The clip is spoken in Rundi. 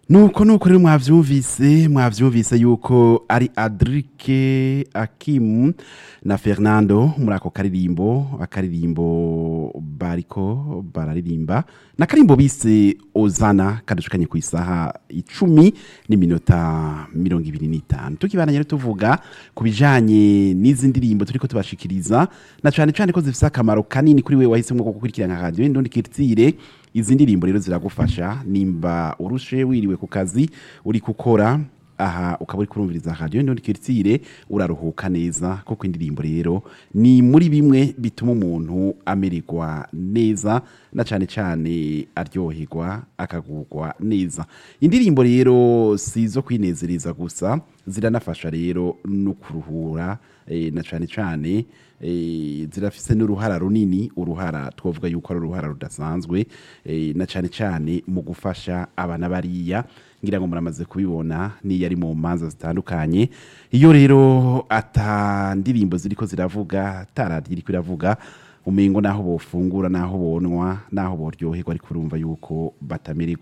nuko nuko rero mwavyumvise mwavyumvise yuko ari Adrike Akim na Fernando muri ako karirimbo akaririmbo bariko bararirimba na karimbo bise Ozana kadushukanye ku isaha icumi n'iminota mirongo ibiri n'itanu tukibananye rero tuvuga ku bijanye n'izi ndirimbo turiko tubashikiriza na cane cane ko zifise akamaro kanini kuri we wahisemwo ko gukurikirana radio Indundi Kirtire izi ndirimbo rero ziragufasha nimba urushe wiriwe ku kazi uri gukora aha ukaba uri kurumviriza radio Indundi Kirtire uraruhuka neza kuko indirimbo rero ni muri bimwe bituma umuntu amererwa neza na cane cane aryoherwa akagurwa neza indirimbo rero sizo kwinezereza gusa ziranafasha rero no kuruhura eh, na cane cane eh, zirafise n'uruhara runini uruhara twovuga yuko ari uruhara rudasanzwe eh, na cane cane mu gufasha abana bariya ngira ngo muramaze kubibona niyo ari mu manza zitandukanye iyo rero ata ndirimbo ziriko ziravuga ataradiyo iriko iravuga umengo naho bofungura naho bonwa naho boryoherwa ariko urumva yuko batamererwa